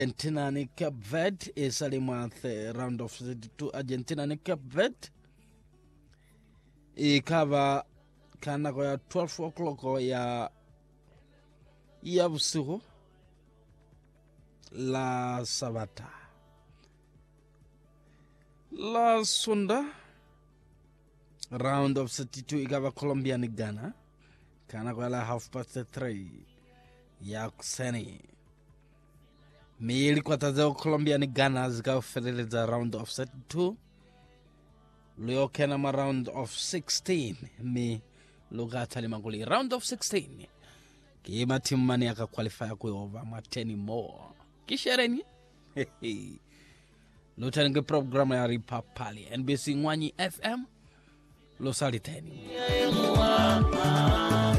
Argentina ni Cape Verde isalimwa the round of 32 Argentina ni Cape Verde ikava kanako ya 12 o'clock ya ya vusiku la sabata la sunda round of 32 ikava Colombia ni Ghana kanako la half past 3 ya kuseni miili kwatazeo Colombia ni Ghana zikafeleleza round of 32 luyokena ma round of 16 mi lukathalimanguli round of 16 kiima timu mani akakwalifaya kuyova mwa 10 more kishereni lutanenge programu ya ripapali NBC ng'wanyi FM losaliteni